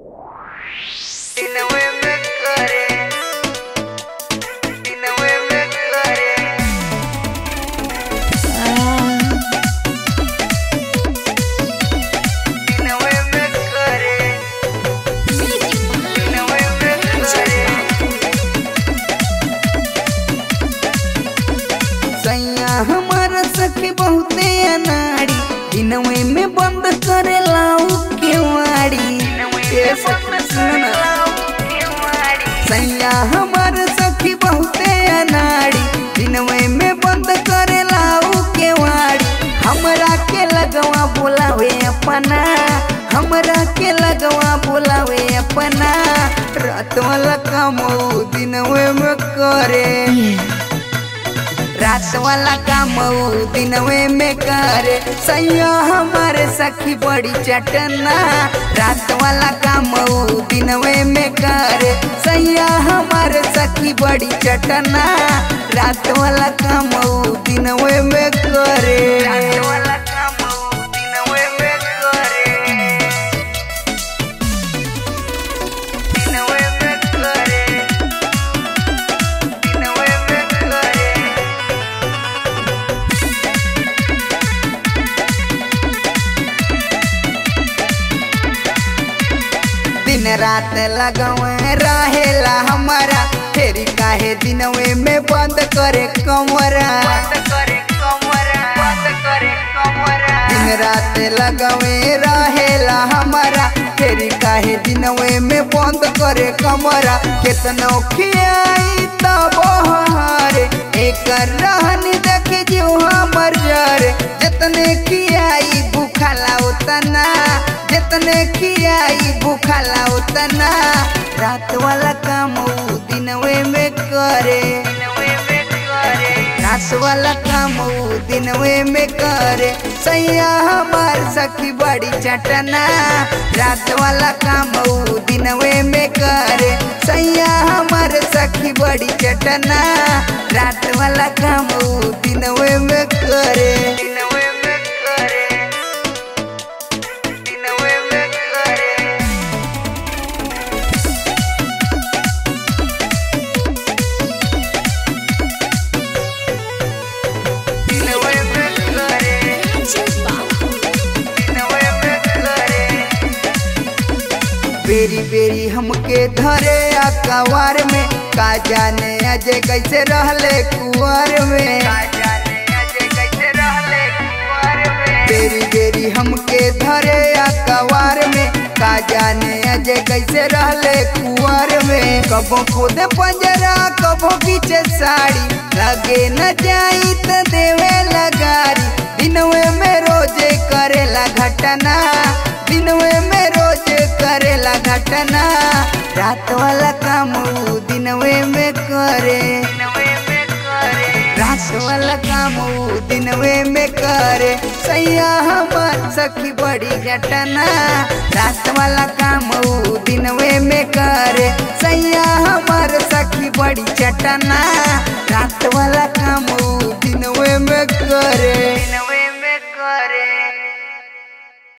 सैया हमारा सखी बहुते अनाड़ी दिनवे में बंद करे लाऊ केवाड़ी ए सखी सुन सैया हमारा सखी बहुते अनाड़ी दिनवे में बंद करे लाऊ केवाड़ी हमरा के लगवा बोलावे अपना हमरा के लगवा बोलावे अपना रात वाला काम ऊ दिनवे में करे रात वाला काम ऊ दिनवे में करे सैया हमारे सखी बड़ी चटना रात वाला काम ऊ दिनवे में करे सैया हमारे सखी बड़ी चटना रात वाला काम ऊ दिनवे में करे रात वाला काम ऊ दिनवे में करे दिनवे में करे दिनवे में करे दिन रात लगवे रहेला हमारा फेरी काहे दिनवे में बंद करे कमरा दिन रात लगवे रहेला हमारा फेरी काहे दिनवे में बंद करे कमरा केतनो खियाई तब हारे एक रहनी देखे जो हमर जरे जितने खियाई भूखला उतना जितने खियाई भूखला उतना रात वाला काम ऊ दिनवे में करे रात वाला काम ऊ दिनवे में करे सैया हमार सखी बड़ी चटना रात वाला काम ऊ दिनवे में करे सैया हमार सखी बड़ी चटना रात वाला काम ऊ दिनवे में करे दिनवे में करे दिनवे में करे दिनवे में करे दिनवे में करे बेरी बेरी हमके धरे अकवार में का जाने अजय कैसे रहले कुंवर में बेरी बेरी हमके धरे अकवार में का जाने अजय कैसे रहले कुंवर में कबो खुद पंजरा कबो पीछे साड़ी लगे न जाई त देवे लगारी दिनवे में रोजे करेला घटना दिनवे में रोज करेला घटना रात वाला काम ऊ दिनवे में करे रात वाला काम ऊ दिनवे में करे सैया हमार सखी बड़ी घटना रात वाला काम ऊ दिनवे में करे सैया हमार सखी बड़ी चटना रात वाला काम ऊ दिनवे में करे